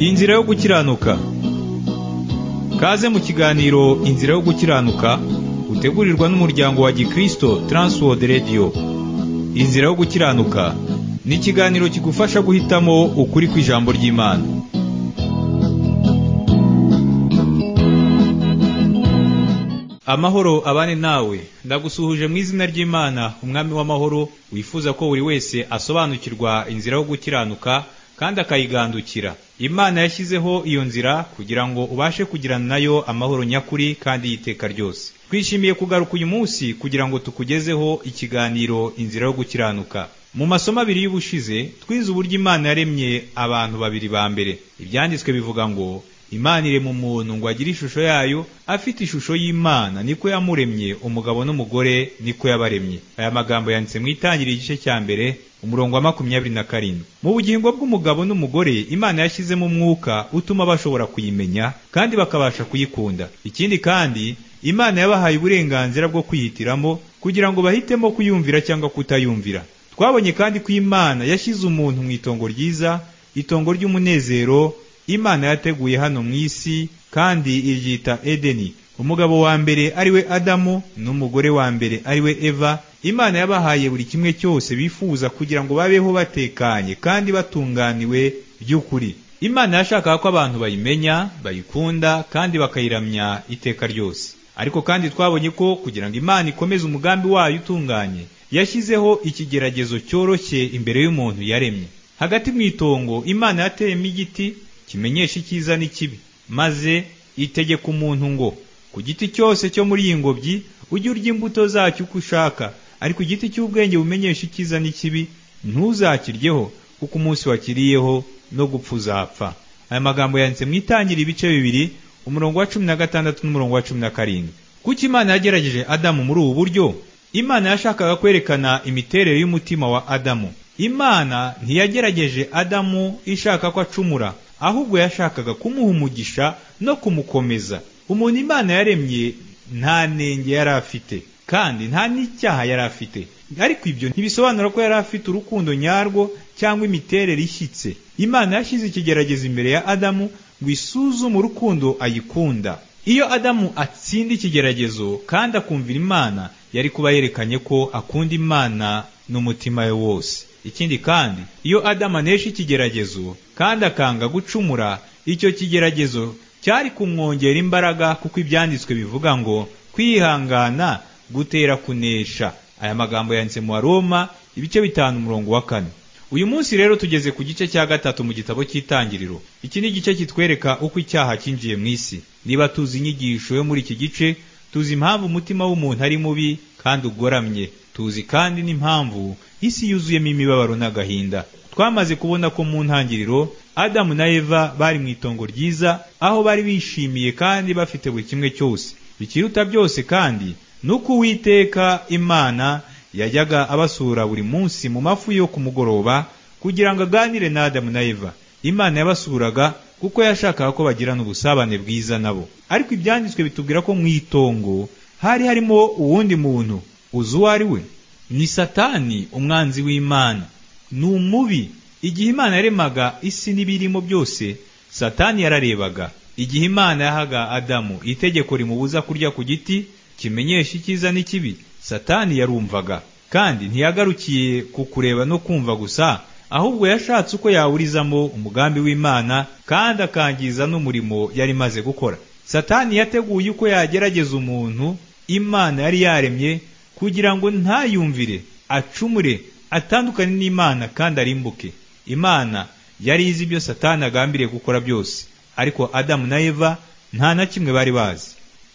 inzira yo gukiranuka kaze mu kiganiro inzira yo gukiranuka utegurirwa n'umuryango wa gikristo Transworld Radio inzira yo gukiranuka ni ikiganiro kigufasha guhitamo ukuri kw'ijambo ry'imana amahoro abane nawe ndagusuhuje mu izina ry'imana umwami w'amahoro wifuza ko buri wese asobanukirwa inzira yo gukiranuka kandi akayigandukira imana yashyizeho iyo nzira kugira ngo ubashe kugirana nayo amahoro nyakuri kandi y'iteka ryose twishimiye kugaruka uyu munsi kugira ngo tukugezeho ikiganiro inzira yo gukiranuka mu masomo abiri y'ubushize twize uburyo imana yaremye abantu babiri ba mbere ibyanditswe bivuga ngo imana irema umuntu ngo agire ishusho yayo afite ishusho y'imana niko yamuremye umugabo n'umugore niko yabaremye aya magambo yanditse mu itangiriro igice cya mbere umurongo wa makumyabiri na karindwi mu bugingo bw'umugabo n'umugore imana yashyizemo umwuka utuma bashobora kuyimenya kandi bakabasha kuyikunda ikindi kandi imana yabahaye uburenganzira bwo kwihitiramo kugira ngo bahitemo kuyumvira cyangwa kutayumvira twabonye kandi ko imana yashyize umuntu mu itongo ryiza itongo ry'umunezero imana yateguye hano mu isi kandi iryita edeni umugabo wa mbere ari we adamu n'umugore wa mbere ari we eva imana yabahaye buri kimwe cyose bifuza kugira ngo babeho batekanye kandi batunganiwe by'ukuri imana yashakaga ko abantu bayimenya bayikunda kandi bakayiramya iteka ryose ariko kandi twabonye ko kugira ngo imana ikomeze umugambi wayo utunganye yashyizeho ikigeragezo cyoroshye imbere y'umuntu yaremye hagati mu itongo imana yateyemo igiti kimenyesha icyiza n'ikibi maze itegeka umuntu ngo ku giti cyose cyo muri iyi ngobyi ujye urya imbuto zacyo uko ushaka ariko igiti cy'ubwenge bumenyesha icyiza n'ikibi ntuzakiryeho kuko umunsi wakiriyeho no gupfa uzapfa aya magambo yanditse mu itangira ibice bibiri umurongo wa cumi na gatandatu n'umurongo wa cumi na karindwi kuko imana yagerageje adamu muri ubu buryo imana yashakaga kwerekana imiterere y'umutima wa adamu imana ntiyagerageje adamu ishaka ko acumura ahubwo yashakaga kumuha umugisha no kumukomeza umuntu imana yaremye nta nenge yari afite kandi nta n'icyaha yari afite ariko ibyo ntibisobanura ko yari afite urukundo nyarwo cyangwa imiterere ishyitse imana yashyize ikigeragezo imbere ya adamu ngo isuzume urukundo ayikunda iyo adamu atsinda ikigeragezo kandi akumvira imana yari kuba yerekanye ko akunda imana n'umutima we wose ikindi kandi iyo adamu anesha ikigeragezo kandi akanga gucumura icyo kigeragezo cyari kumwongera imbaraga kuko ibyanditswe bivuga ngo kwihangana gutera kunesha aya magambo yanditse mu Roma ibice bitanu umurongo wa kane uyu munsi rero tugeze ku gice cya gatatu mu gitabo cy'itangiriro iki ni igice kitwereka uko icyaha cyinjiye mu isi niba tuzi inyigisho yo muri iki gice tuzi impamvu umutima w'umuntu ari mubi kandi ugoramye tuzi kandi n'impamvu isi yuzuyemo imibabaro n'agahinda twamaze kubona ko mu ntangiriro adamu na eva bari mu itongo ryiza aho bari bishimiye kandi bafite buri kimwe cyose bikiruta byose kandi nuko uwiteka imana yajyaga abasura buri munsi mu mafu yo ku mugoroba kugira ngo aganire na adamu na eva imana yabasuraga kuko yashakaga ko bagirana ubusabane bwiza nabo ariko ibyanditswe bitubwira ko mu itongo hari harimo uwundi muntu uzi uwo ari we ni satani umwanzi w'imana ni umubi igihe imana yaremaga isi n'ibirimo byose satani yararebaga igihe imana yahaga adamu itegeko rimubuza kurya ku giti kimenyesha icyiza n'ikibi satani yarumvaga kandi ntiyagarukiye ku kureba no kumva gusa ahubwo yashatse uko yawurizamo umugambi w'imana kandi akangiza n'umurimo yari imaze gukora satani yateguye uko yagerageza umuntu imana yari yaremye kugira ngo ntayumvire acumure atandukane n'imana kandi arimbuke imana yari izi ibyo satani agambiriye gukora byose ariko adamu na eva nta na kimwe bari bazi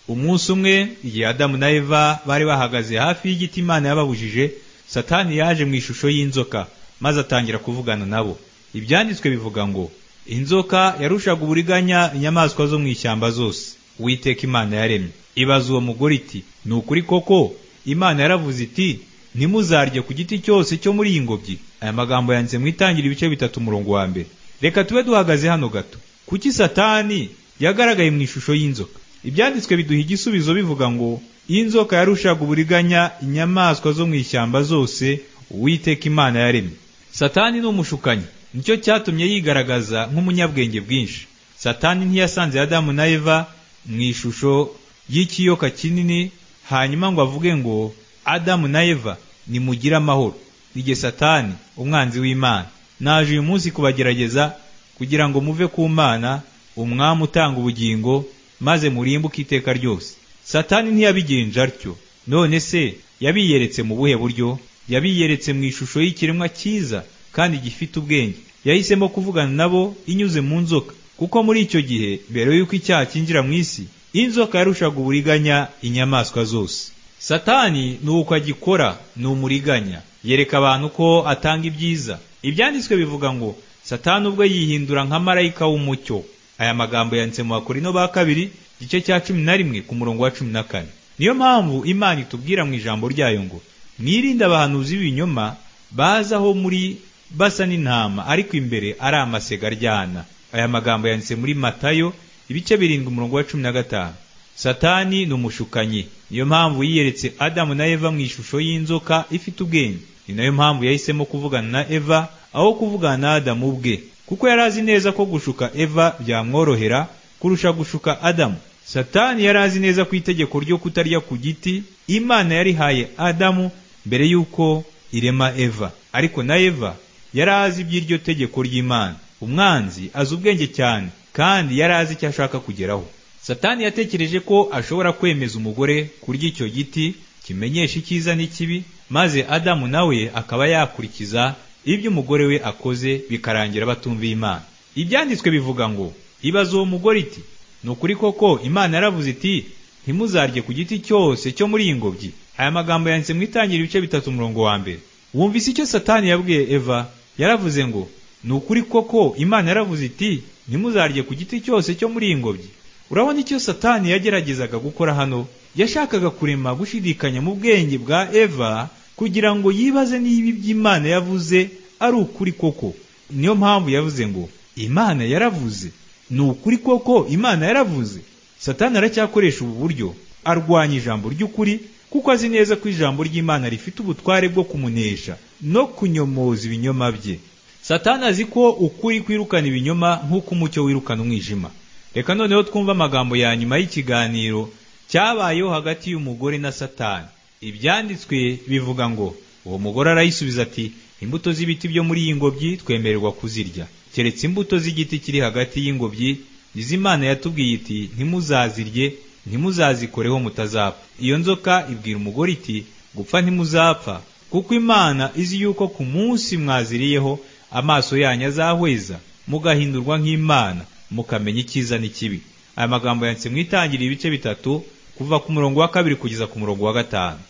umunsi umwe igihe adamu na eva bari bahagaze hafi y'igiti imana yababujije satani yaje mu ishusho y'inzoka maze atangira kuvugana nabo ibyanditswe bivuga ngo inzoka yarushaga uburiganya inyamaswa zo mu ishyamba zose witeka imana yaremye ibaza uwo mugore iti ni ukuri koko imana yaravuze iti ntimuzarye ku giti cyose cyo muri iyi ngobyi aya magambo yanditse mu itangira ibice bitatu umurongo wa mbere reka tube duhagaze hano gato kuki satani yagaragaye mu ishusho y'inzoka ibyanditswe biduha igisubizo bivuga ngo inzoka yarushaga uburiganya inyamaswa zo mu ishyamba zose uwiteka imana yaremye satani ni umushukanyi nicyo cyatumye yigaragaza nk'umunyabwenge bwinshi satani ntiyasanze adamu na eva mu ishusho y'ikiyoka kinini hanyuma ngo avuge ngo adamu na eva nimugire amahoro igihe satani umwanzi w'imana naje uyu munsi kubagerageza kugira ngo muve ku mana umwami utanga ubugingo maze murimbuke iteka ryose satani ntiyabigenje atyo none se yabiyeretse mu buhe buryo yabiyeretse mu ishusho y'ikiremwa cyiza kandi gifite ubwenge yahisemo kuvugana nabo inyuze mu nzoka kuko muri icyo gihe mbere y'uko icyaha cyinjira mu isi inzoka yarushaga uburiganya inyamaswa zose satani ni uko agikora ni umuriganya yereka abantu ko atanga ibyiza ibyanditswe bivuga ngo satani ubwo yihindura nka marayika w'umucyo aya magambo yanditse mu bakorino ba kabiri igice cya cumi na rimwe ku murongo wa cumi na kane niyo mpamvu imana itubwira mu ijambo ryayo ngo mwirinde abahanuzi b'ibinyoma bazaho muri basa n'intama ariko imbere ari amasega aryana aya magambo yanditse muri matayo ibice birindwi umurongo wa cumi na gatanu satani ni umushukanyi niyo mpamvu yiyeretse adamu na eva mu ishusho y'inzoka ifite ubwenge ni nayo mpamvu yahisemo kuvugana na eva aho kuvugana na adamu ubwe kuko yari azi neza ko gushuka eva byamworohera kurusha gushuka adamu satani yari azi neza ku itegeko ryo kutarya ku giti imana yarihaye adamu mbere y'uko irema eva ariko na eva yari azi iby'iryo tegeko ry'imana umwanzi azi ubwenge cyane kandi yari azi icyo ashaka kugeraho satani yatekereje ko ashobora kwemeza umugore kurya icyo giti kimenyesha icyiza n'ikibi maze adamu nawe akaba yakurikiza ibyo umugore we akoze bikarangira batumviye imana ibyanditswe bivuga ngo ibaze uwo mugore iti ni ukuri koko imana yaravuze iti ntimuzarye ku giti cyose cyo muri iyi ngobyi aya magambo yanditse mu itangira ibice bitatu umurongo wa mbere wumvise icyo satani yabwiye eva yaravuze ngo ni ukuri koko imana yaravuze iti ntimuzarye ku giti cyose cyo muri iyi ngobyi urabona icyo satani yageragezaga gukora hano yashakaga kurema gushidikanya mu bwenge bwa eva kugira ngo yibaze niba iby'imana yavuze ari ukuri koko niyo mpamvu yavuze ngo imana yaravuze ni ukuri koko imana yaravuze satani aracyakoresha ubu buryo arwanya ijambo ry'ukuri kuko azi neza ko ijambo ry'imana rifite ubutware bwo kumunesha no kunyomoza ibinyoma bye satani azi ko ukuri kwirukana ibinyoma nk'uko umucyo wirukana umwijima reka noneho twumve amagambo ya nyuma y'ikiganiro cyabayeho hagati y'umugore na satani ibyanditswe bivuga ngo uwo mugore arayisubiza ati imbuto z'ibiti byo muri iyi ngobyi twemererwa kuzirya keretse imbuto z'igiti kiri hagati y'ingobyi imana yatubwiye iti ntimuzazirye ntimuzazikoreho mutazapfa iyo nzoka ibwira umugore iti gupfa ntimuzapfa kuko imana izi yuko ku munsi mwaziriyeho amaso yanyu azahweza mugahindurwa nk'imana mukamenya icyiza n'ikibi aya magambo yanditse mu itangira ibice bitatu kuva ku murongo wa kabiri kugeza ku murongo wa gatanu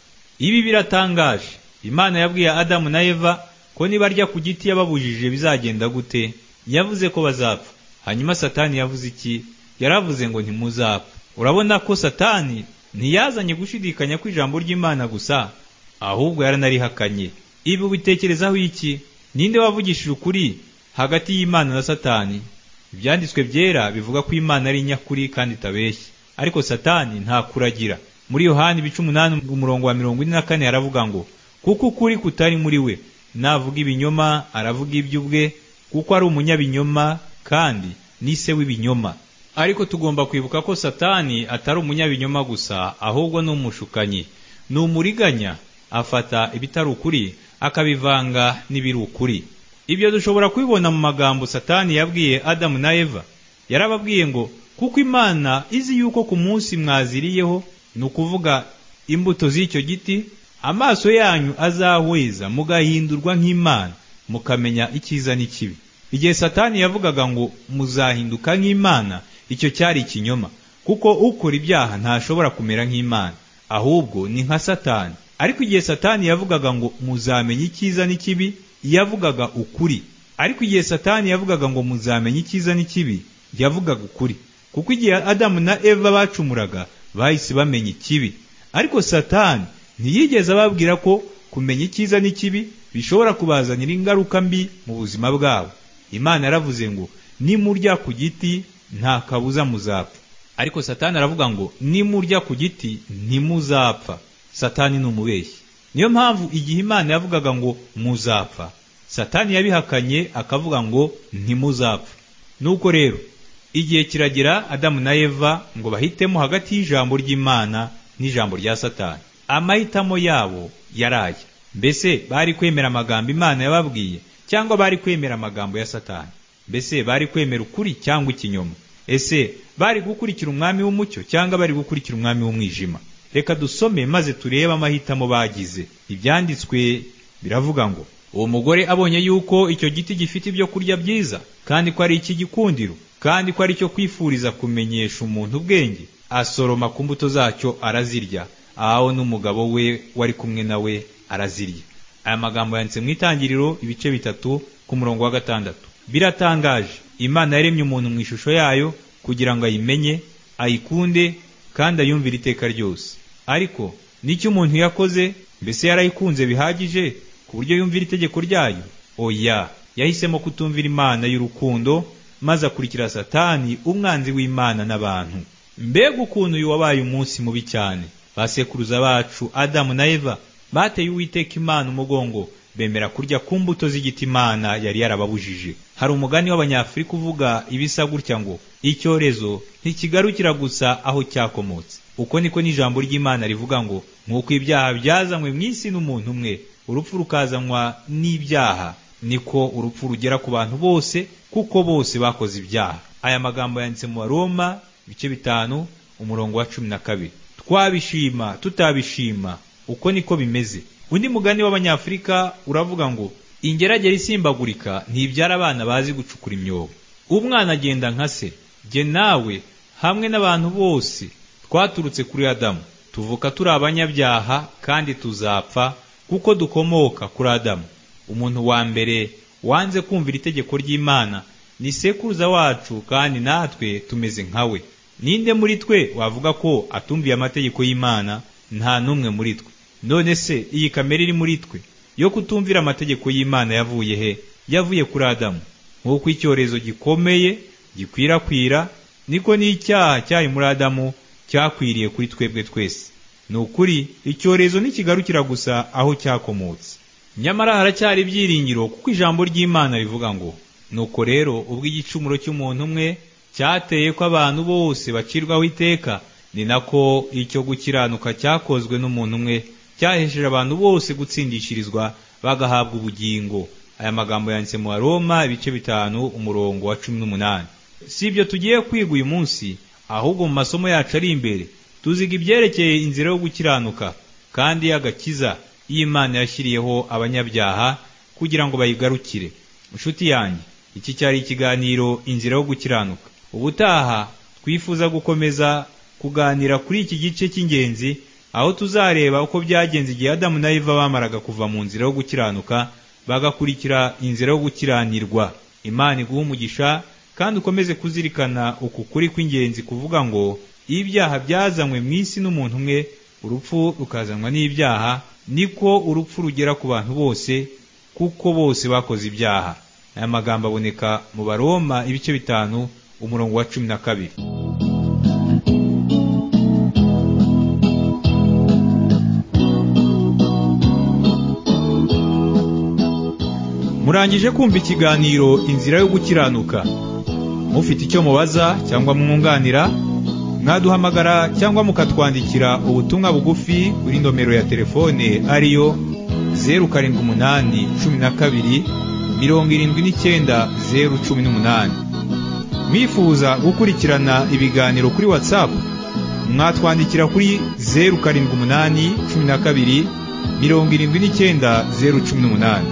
ibi biratangaje imana yabwiye adamu na eva ko nibarya ku giti yababujije bizagenda gute yavuze ko bazapfa hanyuma satani yavuze iki yaravuze ngo ntimuzapfa urabona ko satani ntiyazanye gushidikanya kw'ijambo ry'imana gusa ahubwo yaranarihakanye ibi ubitekerezaho iki ninde wavugishije ukuri hagati y'imana na satani ibyanditswe byera bivuga ko imana ari nyakuri kandi itabeshya ariko satani nta kuragira muri yohani ibice umunani umurongo wa mirongo ine na kane aravuga ngo kuko ukuri kutari muri we navuga ibinyoma aravuga iby'ubwe kuko ari umunyabinyoma kandi ni se w'ibinyoma ariko tugomba kwibuka ko satani atari umunyabinyoma gusa ahubwo ni umushukanyi ni umuriganya afata ibitari ukuri akabivanga n'ibiri ukuri ibyo dushobora kubibona mu magambo satani yabwiye adamu na eva yarababwiye ngo kuko imana izi yuko ku munsi mwaziriyeho ni ukuvuga imbuto z'icyo giti amaso yanyu azahweza mugahindurwa nk'imana mukamenya icyiza n'ikibi igihe satani yavugaga ngo muzahinduka nk'imana icyo cyari ikinyoma kuko ukora ibyaha ntashobora kumera nk'imana ahubwo ni nka satani ariko igihe satani yavugaga ngo muzamenye icyiza n'ikibi yavugaga ukuri ariko igihe satani yavugaga ngo muzamenye icyiza n'ikibi yavugaga ukuri kuko igihe adamu na eva bacumuraga bahise bamenya ikibi ariko satani ntiyigeze ababwira ko kumenya icyiza n'ikibi bishobora kubazanira ingaruka mbi mu buzima bwabo imana yaravuze ngo nimurya ku giti nta kabuza muzapfa ariko satani aravuga ngo nimurya ku giti ntimuzapfa satani ni umubeshyi niyo mpamvu igihe imana yavugaga ngo muzapfa satani yabihakanye akavuga ngo ntimuzapfa nuko rero igihe kiragera adamu na eva ngo bahitemo hagati y'ijambo ry'imana n'ijambo rya satani amahitamo yabo yaraye mbese bari kwemera amagambo imana yababwiye cyangwa bari kwemera amagambo ya satani mbese bari kwemera ukuri cyangwa ikinyoma ese bari gukurikira umwami w'umucyo cyangwa bari gukurikira umwami w'umwijima reka dusome maze turebe amahitamo bagize ibyanditswe biravuga ngo uwo mugore abonye yuko icyo giti gifite ibyo kurya byiza kandi ko ari icy'igikundiro kandi ko ari icyo kwifuriza kumenyesha umuntu ubwenge asoroma ku mbuto zacyo arazirya ahawe n'umugabo we wari kumwe na we arazirya aya magambo yanditse mu itangiriro ibice bitatu ku murongo wa gatandatu biratangaje imana yaremye umuntu mu ishusho yayo kugira ngo ayimenye ayikunde kandi ayumvire iteka ryose ariko n'icyo umuntu yakoze mbese yarayikunze bihagije ku buryo yumvira itegeko ryayo oya yahisemo kutumvira imana y'urukundo maze akurikira satani umwanzi w'imana n'abantu mbega ukuntu uyu wabaye umunsi mubi cyane basekuruza bacu adamu na eva bateye uwiteka imana umugongo bemera kurya ku mbuto z'igiti imana yari yarababujije hari umugani w'abanyafurika uvuga ibisa gutya ngo icyorezo ntikigarukira gusa aho cyakomotse uko niko n'ijambo ry'imana rivuga ngo nk'uko ibyaha byazanywe mu isi n'umuntu umwe urupfu rukazanwa n'ibyaha niko urupfu rugera ku bantu bose kuko bose bakoze ibyaha aya magambo yanditse mu baroma ibice bitanu umurongo wa cumi na kabiri twabishima tutabishima uko niko bimeze undi mugani w'abanyafurika uravuga ngo ingeragere isimbagurika ntibyara abana bazi gucukura imyobo umwana agenda nka se jye nawe hamwe n'abantu bose twaturutse kuri adamu tuvuka turi abanyabyaha kandi tuzapfa kuko dukomoka kuri adamu umuntu wa mbere wanze kumvira itegeko ry'imana ni sekuruza wacu kandi natwe tumeze nka we ninde muri twe wavuga ko atumviye amategeko y'imana nta n'umwe muri twe none se iyi kamere iri muri twe yo kutumvira amategeko y'imana yavuye he yavuye kuri adamu nk'uko icyorezo gikomeye gikwirakwira niko n'icyaha cyari muri adamu cyakwiriye kuri twebwe twese ni ukuri icyorezo ntikigarukira gusa aho cyakomotse nyamara haracyari ibyiringiro kuko ijambo ry'imana rivuga ngo nuko rero ubwo igicumuro cy'umuntu umwe cyateye ko abantu bose bacirwaho iteka ni nako icyo gukiranuka cyakozwe n'umuntu umwe cyahesheje abantu bose gutsindishirizwa bagahabwa ubugingo aya magambo yanditse mu baroma ibice bitanu umurongo wa cumi n'umunani si ibyo tugiye kwiga uyu munsi ahubwo mu masomo yacu ari imbere tuziga ibyerekeye inzira yo gukiranuka kandi y'agakiza y'imana yashyiriyeho abanyabyaha kugira ngo bayigarukire inshuti yanjye iki cyari ikiganiro inzira yo gukiranuka ubutaha twifuza gukomeza kuganira kuri iki gice cy'ingenzi aho tuzareba uko byagenze igihe adamu na eva bamaraga kuva mu nzira yo gukiranuka bagakurikira inzira yo gukiranirwa imana iguha umugisha kandi ukomeze kuzirikana uku kuri kw'ingenzi kuvuga ngo ibyaha byazanywe mu isi n'umuntu umwe urupfu rukazanwa n'ibyaha niko urupfu rugera ku bantu bose kuko bose bakoze ibyaha aya magambo aboneka mu baroma ibice bitanu umurongo wa cumi na kabiri murangije kumva ikiganiro inzira yo gukiranuka mufite icyo mubaza cyangwa mwunganira mwaduhamagara cyangwa mukatwandikira ubutumwa bugufi kuri nomero ya telefone ariyo zeru karindwi umunani cumi na kabiri mirongo irindwi n'icyenda zeru cumi n'umunani mwifuza gukurikirana ibiganiro kuri watsapu mwatwandikira kuri zeru karindwi umunani cumi na kabiri mirongo irindwi n'icyenda zeru cumi n'umunani